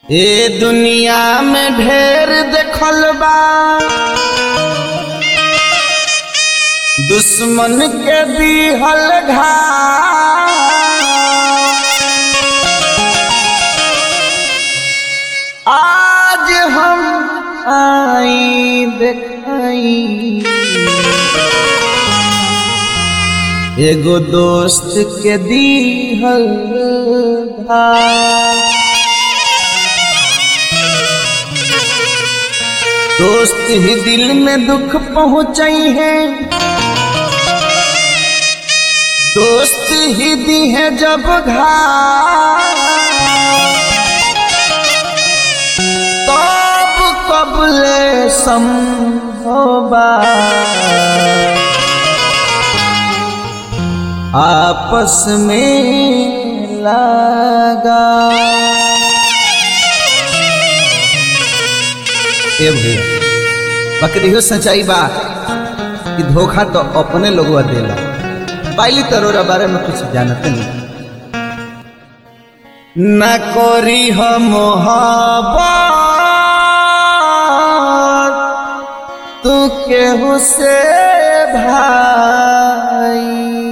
ए दुनिया में ढेर देखल बा दुश्मन के दिहल घाव आज हम आई देखाई एगो दोस्त के दिहल घाव दोस्त ही दिल में दुख पहुंचाई है दोस्त ही दी है जब घाव तब कबले संभोबा आपस में लगा ए भैया बकरी हो सच्चाई बा कि धोखा तो अपने लोगवा देला पाइली तरोरा बारे में कुछ जानते नहीं न कोरी हो मोहब्बत तू केहू से भाई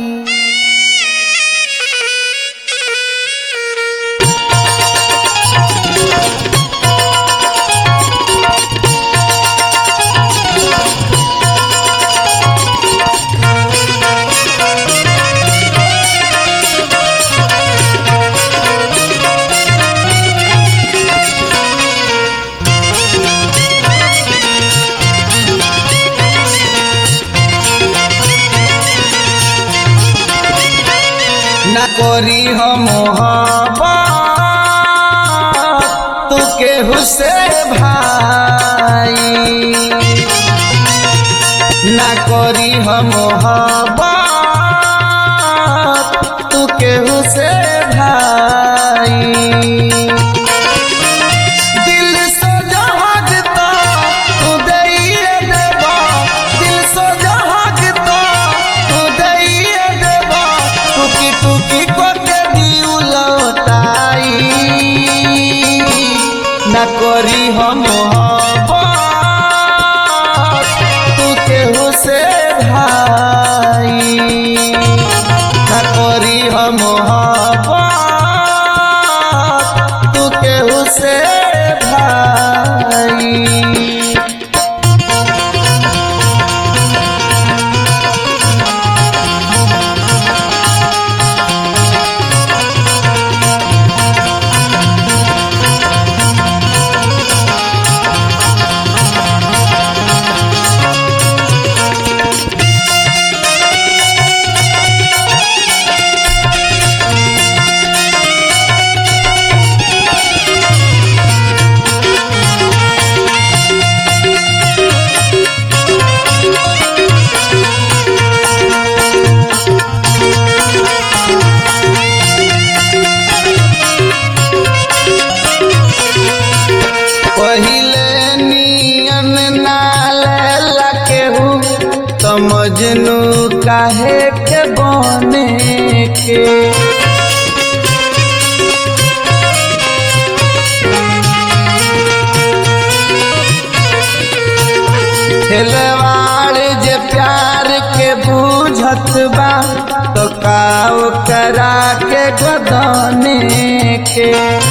न कोरी हो मोहब्बत तू केहू से भाई न कोरी हो मोहब्बत तू केहू से भाई दिल से जहागता तू दैए देबा दिल से जहागता तू दैए देबा टुकी टुकी को के दिउ लौटाई न करी हम मोहब्बत तू केहू से भाई न करी हम मोहब्बत तू केहू से भाई पहिले नियन नाले केहू तो मजनू काहे के बने के खेलवाड़ जे प्यार के बूझत बा तो काव करा के गदने के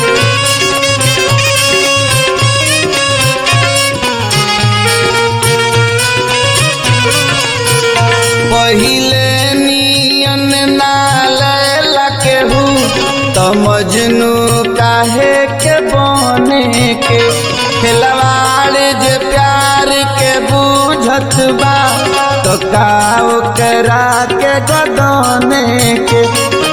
पहिले नियन नाले केहू तो मजनू काहे के बने के खिलवाड़ जे प्यार के बूझत बा तो काव करा के गदने के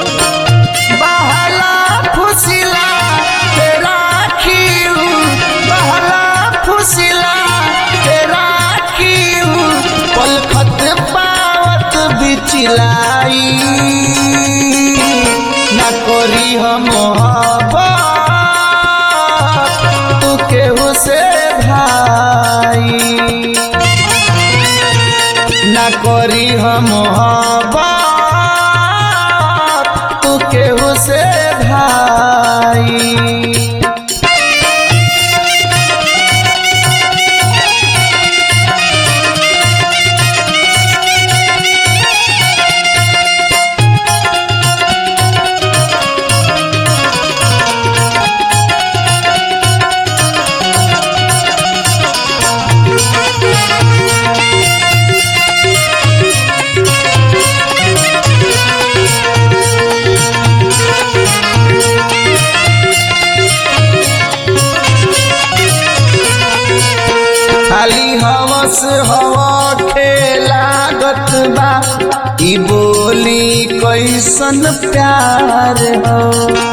बहला फुसिला के राखीऊ बहला फुसिला के राखीऊ पलखत पावत बिचलाई न करी हम मोहब्बत तू केहू से भाई न करी हम मोहब्बत तू केहू से भाई प्यार हो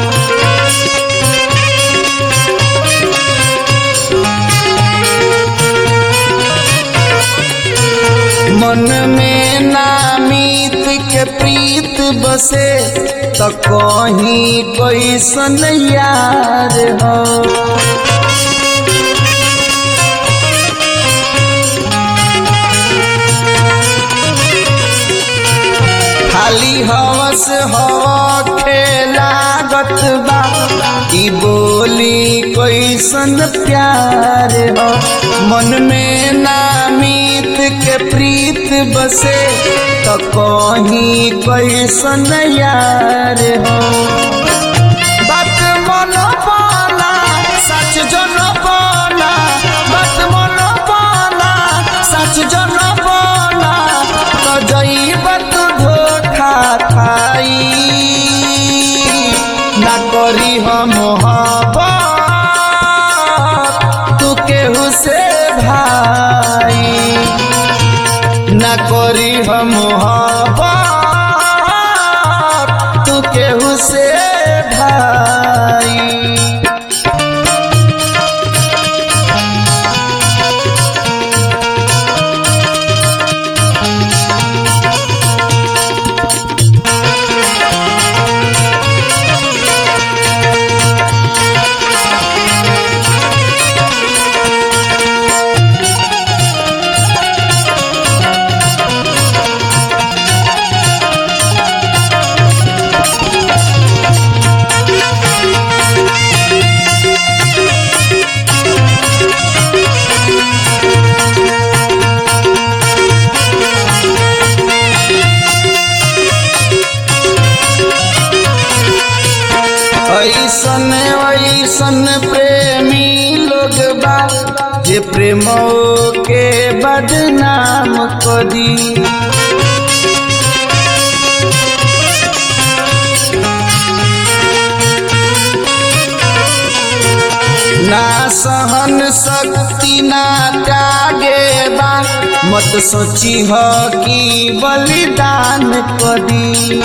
मन में नामीत के प्रीत बसे तो कहीं कोई सन यार हो खाली हवस हो लागत बा ई बोली कोई सन प्यार हो मन में नामीत के प्रीत बसे तो कहीं कोई सन यार हो बात मन पाना सच जन पाना बात मन पाना सच जन पाना तो जईब तू धोखा खाई ना करी हम तू केहू से भाई ना करी हम तू केहू से भाई ऐसन ऐसन प्रेमी लोग बा जे प्रेम के बदनाम करी ना सहन शक्ति ना त्यागे बा मत सोची हो कि बलिदान करी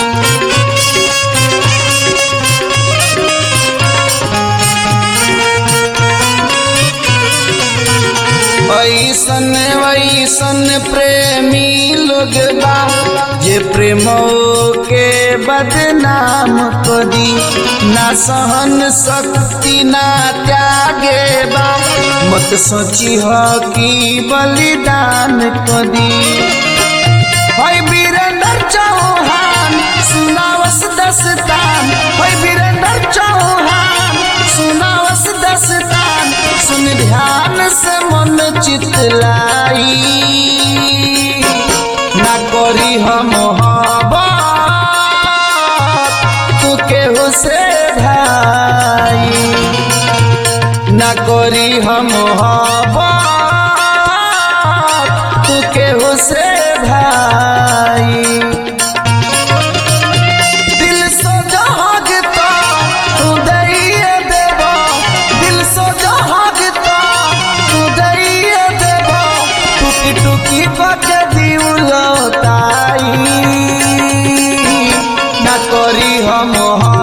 ऐसन वैसन प्रेमी लोग बा जे प्रेम के बदनाम करी ना सहन शक्ति ना त्यागे बा मत सोची हो कि बलिदान करी होय वीरेंद्र चौहान सुनावस दस्तान होय वीरेंद्र चौहान सुनावस दस्तान सुन ध्यान से मन चितलाई ना करी हम तू केहू से भाई ना करी हम तू केहू से भाई दिल सो जहागता तू दैये देबो दिल सो जहागता तू दैये देबो टुकी टुकी के दिउलो ताई ना करी हम